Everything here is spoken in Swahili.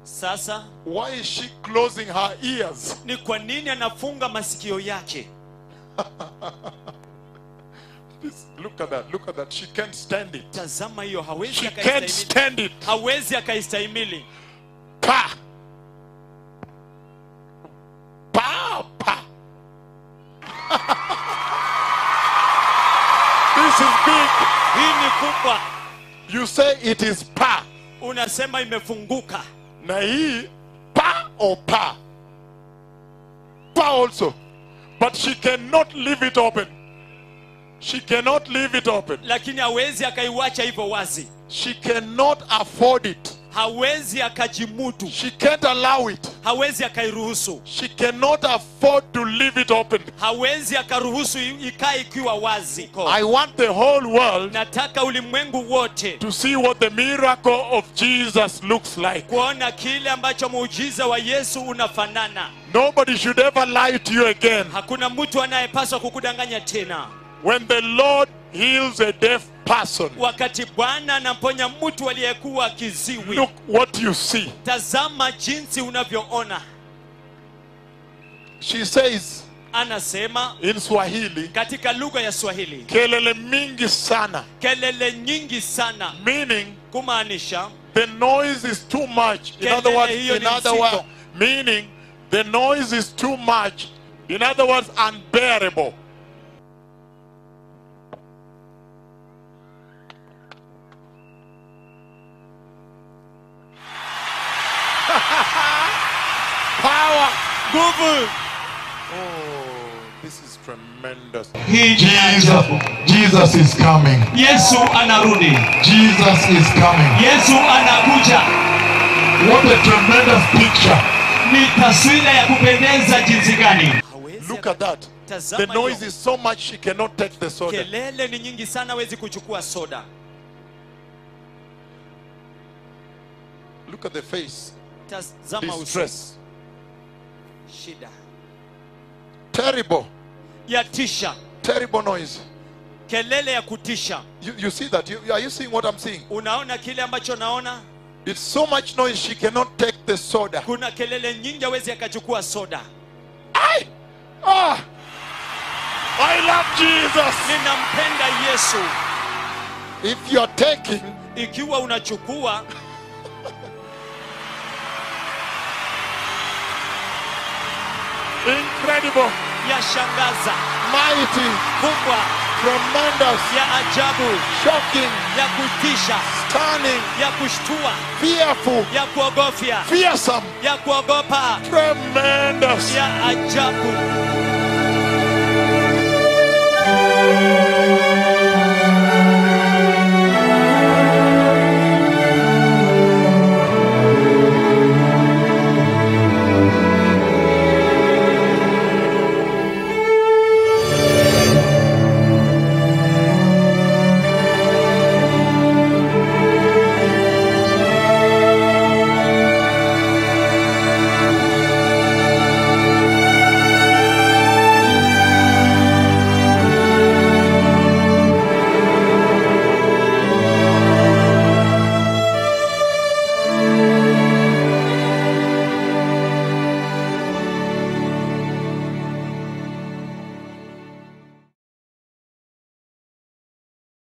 sasa Why is she closing her ears? ni kwa nini anafunga masikio yake This- look at that. Look at that. She can't stand it. tazama hiyo hawezi She can't akaistahimili stand it. hawezi akaistahimili Pa. Pa. Pa. this is big. hii ni kubwa You say it is pa. unasema imefunguka Na hii pa or pa. Pa also. But she cannot leave it open. She cannot leave it open. lakini hawezi akaiwacha hivyo wazi She cannot afford it. hawezi akajimudu She can't allow it. hawezi akairuhusu She cannot afford to leave it open. hawezi akaruhusu i- ikae ikiwa wazi I want the whole world nataka ulimwengu wote to see what the miracle of Jesus looks like. kuona kile ambacho muujiza wa yesu unafanana Nobody should ever lie to you again. hakuna mtu anayepaswa kukudanganya tena When the Lord heals a deaf person, wakati bwana anamponya mtu aliyekuwa kiziwi look what you see. tazama jinsi unavyoona She says anasema in Swahili, katika lugha ya swahili kelele mingi sana, kelele nyingi sana meaning kumaanisha the noise is too much. In other Kelele words, hiyo in ni other mzito. words, meaning the noise is too much. In other words, unbearable. Power. nguvu Oh, this is tremendous. hii ni Jesus, ajabu. Jesus is coming. yesu anarudi Jesus is coming. yesu anakuja What a tremendous picture. ni taswira ya kupendeza jinsi gani Look at that. The Tazama noise hiyo. is so much she cannot take the soda. kelele ni nyingi sana hawezi kuchukua soda Look at the face. tazama uso Distress. shida Terrible. ya tisha Terrible noise. kelele ya kutisha You, you see that? You, are you seeing what I'm seeing? unaona kile ambacho naona It's so much noise she cannot take the soda. kuna kelele nyingi hawezi akachukua soda Aye. Ah. I love Jesus. ninampenda yesu If you're taking, ikiwa unachukua incredible, yashangaza mighty, kubwa tremendous, ya ajabu shocking, ya kutisha stunning, ya kushtua fearful, ya kuogofya fearsome, ya kuogopa tremendous. ya ajabu